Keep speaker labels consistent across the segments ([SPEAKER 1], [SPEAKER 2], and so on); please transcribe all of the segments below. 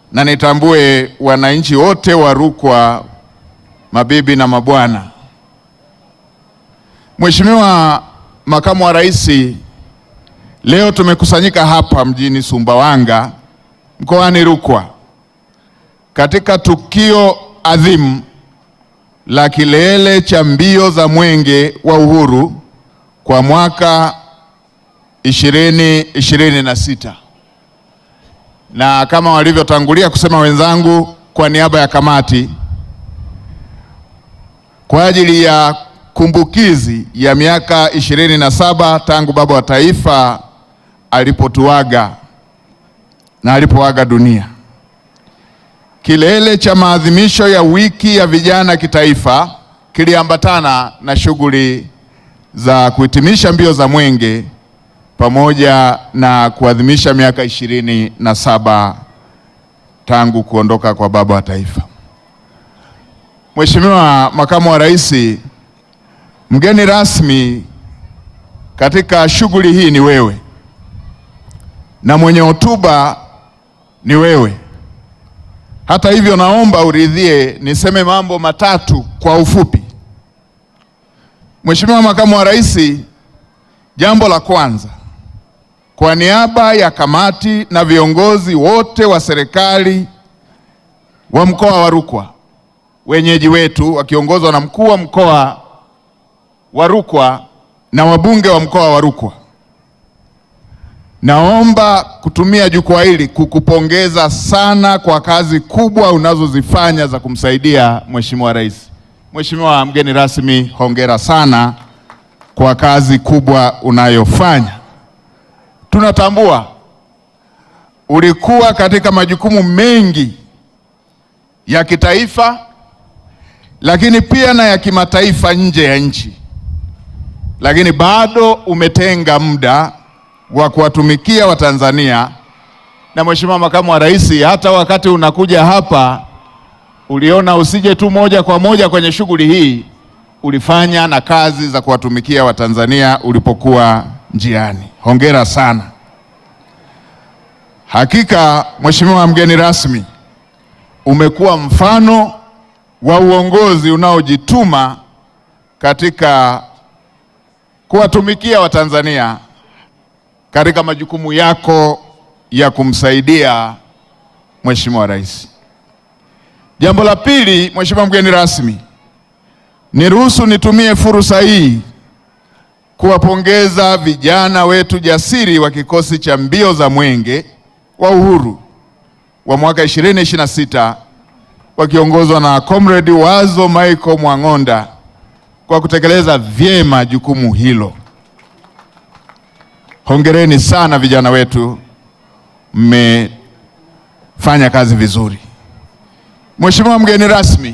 [SPEAKER 1] na nitambue wananchi wote wa Rukwa, mabibi na mabwana. Mheshimiwa Makamu wa Rais, leo tumekusanyika hapa mjini Sumbawanga mkoani Rukwa katika tukio adhimu la kilele cha mbio za Mwenge wa Uhuru kwa mwaka 2026 na kama walivyotangulia kusema wenzangu, kwa niaba ya kamati, kwa ajili ya kumbukizi ya miaka ishirini na saba tangu baba wa taifa alipotuaga na alipoaga dunia. Kilele cha maadhimisho ya wiki ya vijana kitaifa kiliambatana na shughuli za kuhitimisha mbio za Mwenge pamoja na kuadhimisha miaka ishirini na saba tangu kuondoka kwa baba wa taifa. Mheshimiwa Makamu wa Rais, mgeni rasmi katika shughuli hii ni wewe na mwenye hotuba ni wewe. Hata hivyo, naomba uridhie niseme mambo matatu kwa ufupi. Mheshimiwa Makamu wa Rais, jambo la kwanza, kwa niaba ya kamati na viongozi wote wa serikali wa mkoa wa Rukwa, wenyeji wetu wakiongozwa na mkuu wa mkoa wa Rukwa na wabunge wa mkoa wa Rukwa, naomba kutumia jukwaa hili kukupongeza sana kwa kazi kubwa unazozifanya za kumsaidia Mheshimiwa Rais. Mheshimiwa mgeni rasmi, hongera sana kwa kazi kubwa unayofanya. Tunatambua ulikuwa katika majukumu mengi ya kitaifa, lakini pia na ya kimataifa nje ya nchi, lakini bado umetenga muda wa kuwatumikia Watanzania. Na Mheshimiwa Makamu wa Rais, hata wakati unakuja hapa uliona usije tu moja kwa moja kwenye shughuli hii, ulifanya na kazi za kuwatumikia Watanzania ulipokuwa njiani. Hongera sana. Hakika Mheshimiwa mgeni rasmi, umekuwa mfano wa uongozi unaojituma katika kuwatumikia Watanzania katika majukumu yako ya kumsaidia Mheshimiwa Rais. Jambo la pili, Mheshimiwa mgeni rasmi, niruhusu nitumie fursa hii kuwapongeza vijana wetu jasiri wa kikosi cha mbio za Mwenge wa Uhuru wa mwaka 2026 wakiongozwa na Comrade Wazo Michael Mwang'onda kwa kutekeleza vyema jukumu hilo. Hongereni sana vijana wetu, mmefanya kazi vizuri. Mheshimiwa mgeni rasmi,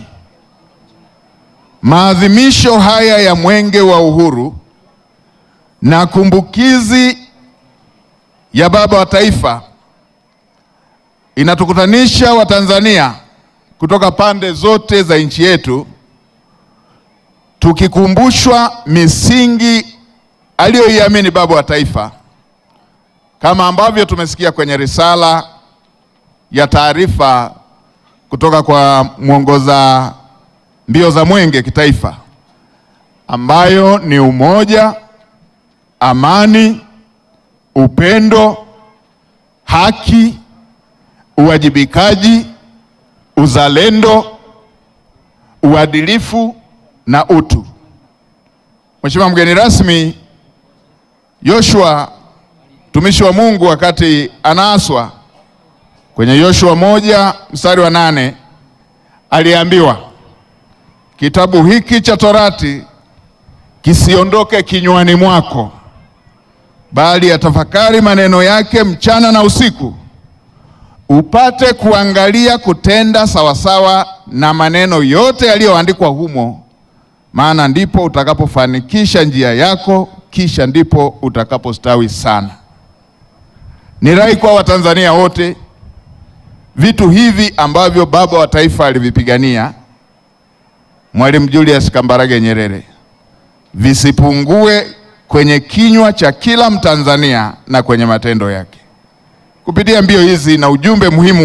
[SPEAKER 1] maadhimisho haya ya Mwenge wa Uhuru na kumbukizi ya baba wa taifa inatukutanisha Watanzania kutoka pande zote za nchi yetu tukikumbushwa misingi aliyoiamini baba wa taifa kama ambavyo tumesikia kwenye risala ya taarifa kutoka kwa mwongoza mbio za Mwenge kitaifa ambayo ni umoja, amani, upendo, haki, uwajibikaji, uzalendo, uadilifu na utu. Mheshimiwa mgeni rasmi, Yoshua mtumishi wa Mungu wakati anaaswa kwenye Yoshua moja mstari wa nane aliambiwa kitabu hiki cha Torati kisiondoke kinywani mwako, bali atafakari maneno yake mchana na usiku, upate kuangalia kutenda sawasawa na maneno yote yaliyoandikwa humo, maana ndipo utakapofanikisha njia yako, kisha ndipo utakapostawi sana. Ni rai kwa Watanzania wote, vitu hivi ambavyo baba wa taifa alivipigania Mwalimu Julius Kambarage Nyerere visipungue kwenye kinywa cha kila Mtanzania na kwenye matendo yake. Kupitia mbio hizi na ujumbe muhimu